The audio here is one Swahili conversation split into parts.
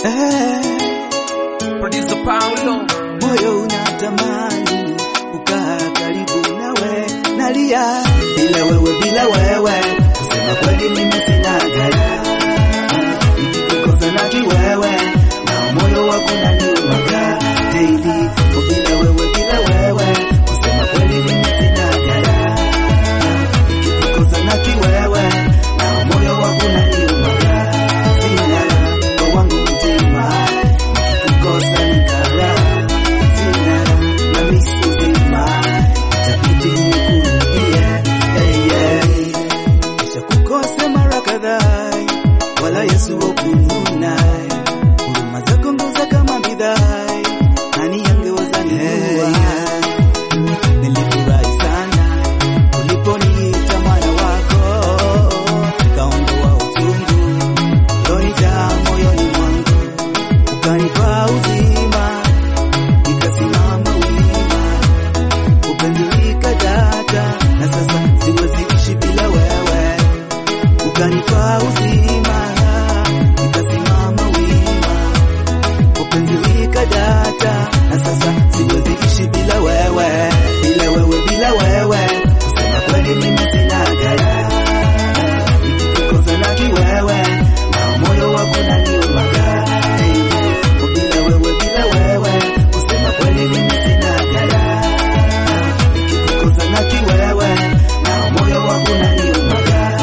Producer Paulo. moyo unatamani kukaa karibu nawe, nalia bila wewe, bila wewe, kusema kweli mimi sina gaya, nikikukosa na kiwewe, na moyo wako unaniumaga daily, oh, bila wewe, bila wewe, kusema kweli mimi sina gaya, nikikukosa na kiwewe, na moyo wako unaniumaga sina kwa wangu mtima, nikikukosa nikala sina na misuzima itabidi nikurudie hey, hey. kisha kukose mara kadhaa wala Yesu wakununa huruma zako nguza kama bidhaa nani angeweza nijua nilifurahi sana uliponiita mwana wako kaondoa utungu ulonijaa moyoni mwangu ukanipa uzima nikasimama wima upenzi likadata na sasa siwezi ishi bila wewe ukanipa uzima nikasimama wima upenzi likadata na sasa siwezi ishi bila wewe bila wewe bila wewe kusema kweli mimi sina gaya nikikukosa na kiwewe na moyo wako naniumaga Oh, bila wewe bila wewe kusema kweli mimi sina gaya nikikukosa na kiwewe na moyo wako naniumaga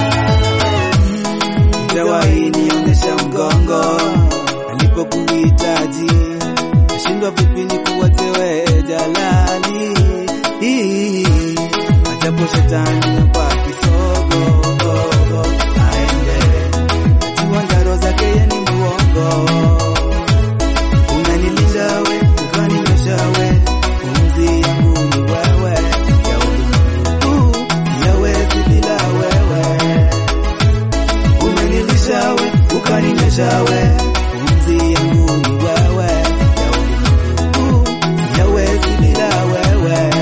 Jawahi nionyesha mgongo alipokuhitaji, nashindwa vipi nikuwatewe jalali. Ajabu shetani hapa kisogo aende najua ngaro zake yeye ni muongo. Unanilinda we ukaninyosha we, pumzi yangu ni wewe, ya ulimwengu siyawezi bila wewe umenilisha we ukaninyesha we pumzi yangu ni wewe ya ulimwengu siyawezi bila wewe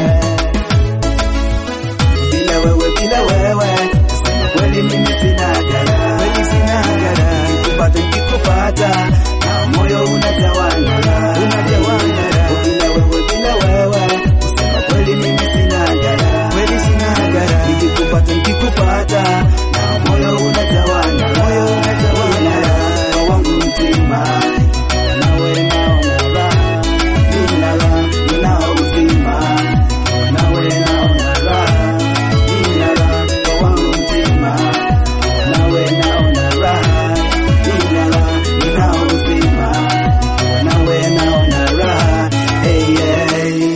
bila wewe bila wewe kusema kweli mimi sina gara kweli sina gara nikikupata nikikupata na moyo unatawala unatawala bila wewe bila wewe kusema kweli mimi sina gara kweli sina gara nikikupata nikikupata na moyo unatawala moyo unatawala kwa wangu mtima nawe naona raha nina raha ninao uzima nawe naona raha nina raha kwa wangu mtima nawe naona raha nina raha ninao uzima nawe naona raha hey, hey.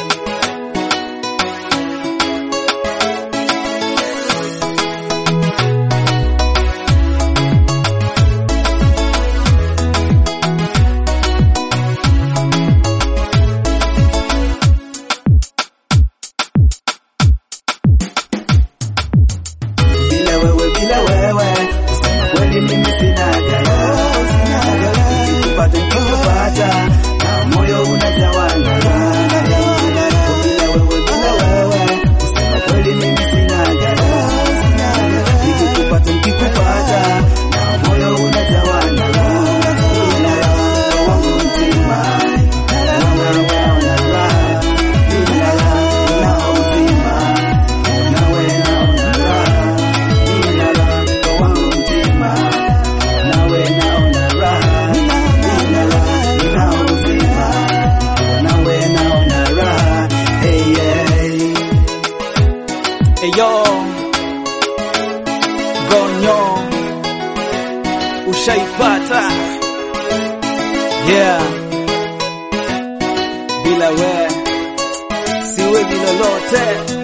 bila wewe bila wewe kusema kweli mimi sina gaya sina gaya nikikupata nikikupata na moyo unatawala bila wewe bila wewe kusema kweli mimi sina gaya sina gaya nikikupata nikikupata na moyo unatawala bila roho wangu mtima naona naona raha bila raha na uzima nawe naona raha nina raha kwa wangu mtima nawe naona raha nina raha nina uzima nawe naona raha hey, hey. Eyo Gonyo Ushaipata Yeah Bila we Siwezi lolote